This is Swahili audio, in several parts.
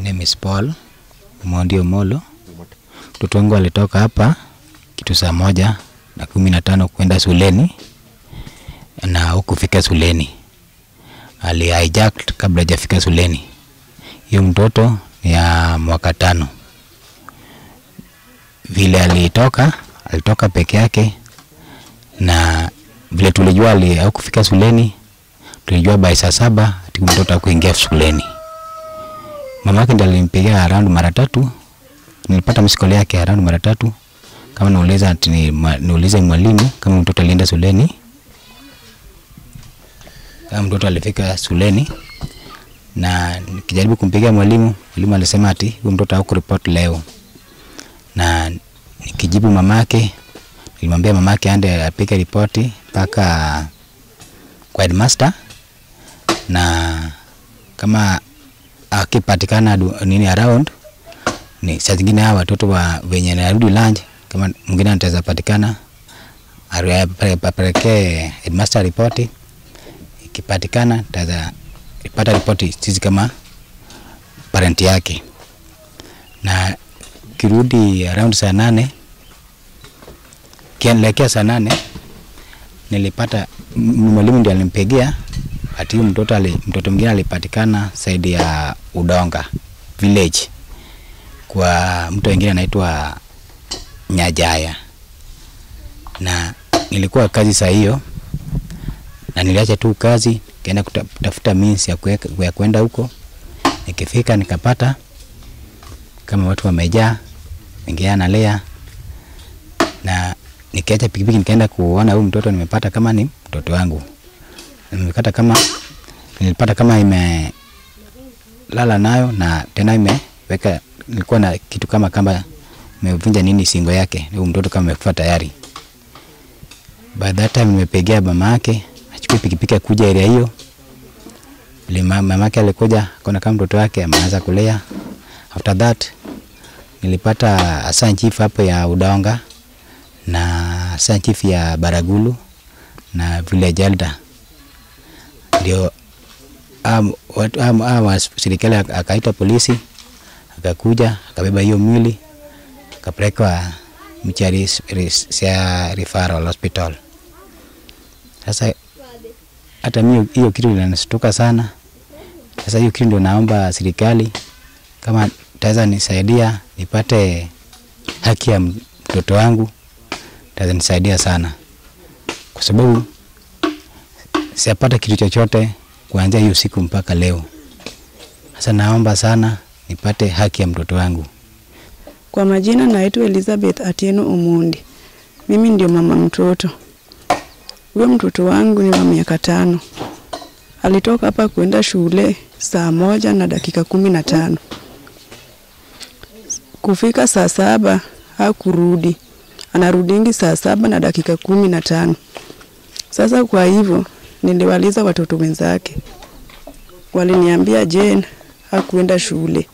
name is Paul Mondi Omolo. Mtoto wangu alitoka hapa kitu saa moja na kumi na tano kwenda shuleni na hukufika shuleni, ali hijacked kabla hajafika shuleni. Hiyo mtoto ni ya mwaka tano. Vile alitoka, alitoka peke yake, na vile tulijua ali haukufika shuleni, tulijua by saa saba ati mtoto hakuingia shuleni. Mama yake ndiye alimpigia around mara tatu, nilipata msikole yake around mara tatu, kama nauliza ati ni, ma- niulize mwalimu kama mtoto alienda shuleni, kama mtoto alifika shuleni, na nikijaribu kumpigia mwalimu, mwalimu alisema ati huyu mtoto hakuripoti leo, na nikijibu mamake, nilimwambia mamake aende apige ripoti mpaka kwa headmaster na kama akipatikana du- nini around ni saa zingine hawa watoto wa wenye narudi lunch, kama mwingine anaweza patikana ari- apele- apelekee headmaster ripoti. Ikipatikana taweza ipata ripoti sisi kama parent yake, na kirudi around saa nane kielekea saa nane nilipata m- mwalimu ndiye alimpigia ati huyu mtoto ali, mtoto mwingine alipatikana saidi ya Udonga village kwa mtu mwingine anaitwa Nyajaya, na nilikuwa kazi saa hiyo, na niliacha tu kazi kaenda kuta- kutafuta means ya kuweka- ya kwenda huko. Nikifika nikapata kama watu wamejaa, wengine analea, na nikiacha pikipiki nikaenda kuona huyu mtoto, nimepata kama ni mtoto wangu nimepata kama nilipata kama imelala nayo na tena imeweka, nilikuwa na kitu kama kama imevunja nini singo yake, huyu mtoto kama amekufa tayari. By that time nimepigia mama yake achukue pikipiki akuja area hiyo. Ile ma- mama yake alikuja akaona kama mtoto wake ameanza kulea. After that nilipata assistant chief hapo ya Udonga na assistant chief ya Baragulu na village elder ndio am- watu- am- am- serikali ak- akaita polisi akakuja akabeba hiyo mwili akapelekwa Mchari s- ris- sia referral hospital. Sasa hata mimi hiyo kitu inanishtuka sana. Sasa hiyo kitu ndio naomba serikali kama taweza nisaidia nipate haki ya mtoto wangu, taweza nisaidia sana kwa sababu sijapata kitu chochote kuanzia hiyo siku mpaka leo. Sasa naomba sana nipate haki ya mtoto wangu. Kwa majina naitwa Elizabeth Atieno Omondi. Mimi ndio mama mtoto. Huyo mtoto wangu ni wa miaka tano. Alitoka hapa kwenda shule saa moja na dakika kumi na tano. Kufika saa saba hakurudi, anarudingi saa saba na dakika kumi na tano. Sasa kwa hivyo niliwaliza watoto wenzake, waliniambia Jane hakuenda shule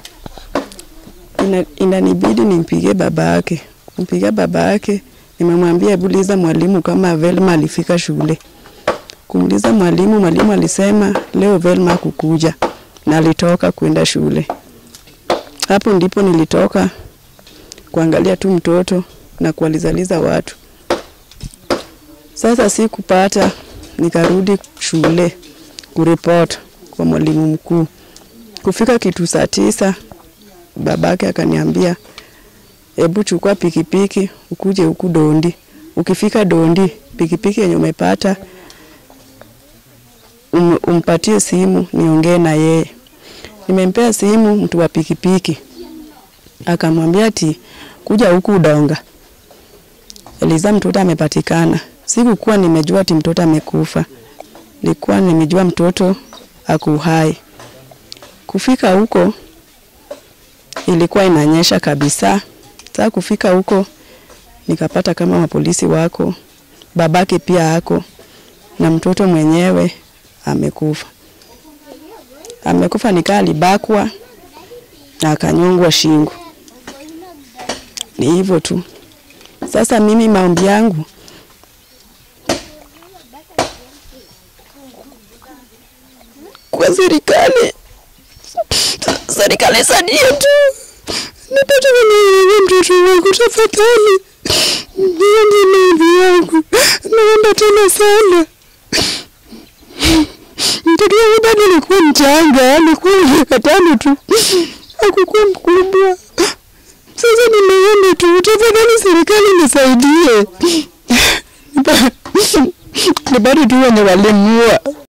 ina, inanibidi nimpige baba yake. Kumpiga baba yake, nimemwambia hebu uliza mwalimu kama Velma alifika shule. Kumuliza mwalimu, mwalimu alisema leo Velma hakukuja na alitoka kwenda shule. Hapo ndipo nilitoka kuangalia tu mtoto na kuwalizaliza watu. Sasa sikupata, nikarudi shule kuripoti kwa mwalimu mkuu. Kufika kitu saa tisa babake akaniambia hebu chukua pikipiki ukuje huku Dondi. Ukifika Dondi, pikipiki yenye umepata um, umpatie simu niongee na yeye. Nimempea simu mtu wa pikipiki, akamwambia ati kuja huku Udonga, Eliza mtoto amepatikana. Sikukuwa nimejua ati mtoto amekufa, nilikuwa nimejua mtoto ako hai. Kufika huko ilikuwa inanyesha kabisa. Sasa kufika huko nikapata kama mapolisi wako, babake pia ako na mtoto mwenyewe amekufa. Amekufa nikaa alibakwa na akanyongwa shingo. Ni hivyo tu. Sasa mimi maombi yangu kwa serikali serikali saidie tu, nipate mwenye mtoto wangu tafadhali. Hiyo ndio maombi yangu, naomba tena sana. Mtoto wangu bado alikuwa mchanga, alikuwa miaka tano tu, hakukuwa mkubwa. Sasa nimeomba tu, tafadhali serikali nisaidie. Ni bado tu wenye walimuua